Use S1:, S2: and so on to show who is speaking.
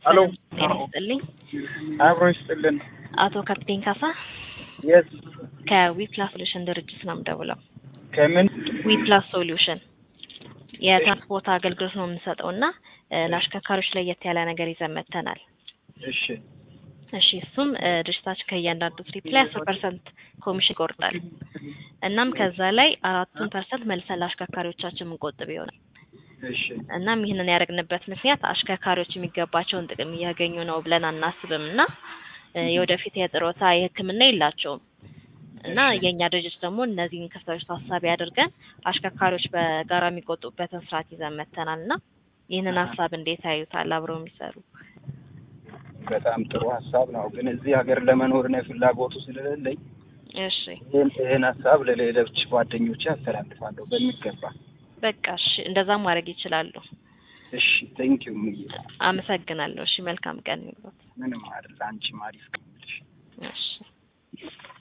S1: ሄሎ
S2: ጤና ይስጥልኝ።
S1: አብሮ ይስጥልን።
S2: አቶ ካፕቴን ካሳ
S1: የስ
S2: ከዊፕላስ ሶሉሽን ድርጅት ነው የምደውለው።
S1: ከምን
S2: ዊፕላስ ሶሉሽን የትራንስፖርት አገልግሎት ነው የምንሰጠው እና እ ለአሽከርካሪዎች ለየት ያለ ነገር ይዘን መጥተናል።
S1: እሺ
S2: እሺ እሱም እ ድርጅታችን ከእያንዳንዱ ትሪፕ ላይ አስር ፐርሰንት ኮሚሽን ይቆርጣል። እናም ከዛ ላይ አራቱን ፐርሰንት መልሰን ለአሽከርካሪዎቻችን የምንቆጥብ ይሆናል።
S1: እሺ
S2: እናም ይህንን ያደረግንበት ምክንያት አሽከርካሪዎች የሚገባቸውን ጥቅም እያገኙ ነው ብለን አናስብም እና እ የወደፊት የጥሮታ የሕክምና የላቸውም እና የእኛ ድርጅት ደግሞ እነዚህን ክፍተቶች ታሳቢ አድርገን አሽከርካሪዎች በጋራ የሚቆጡበትን ስርዓት ይዘን መጥተናል እና ይህንን ሀሳብ እንዴት ያዩታል? አብረው የሚሰሩ
S1: በጣም ጥሩ ሀሳብ ነው። ግን እዚህ ሀገር ለመኖር ነው ፍላጎቱ ስለሌለኝ
S2: እሺ
S1: ይህን ይህን ሀሳብ ለሌሎች ጓደኞቼ አስተላልፋለሁ በሚገባ።
S2: በቃ እሺ እንደዛ ማድረግ ይችላሉ።
S1: እሺ ቴንኪዩ ምዬ።
S2: አመሰግናለሁ። እሺ መልካም ቀን ይሁንልዎት።
S1: ምንም አይደል። አንቺም አሪፍ ቀን ይሁንልሽ።
S2: እሺ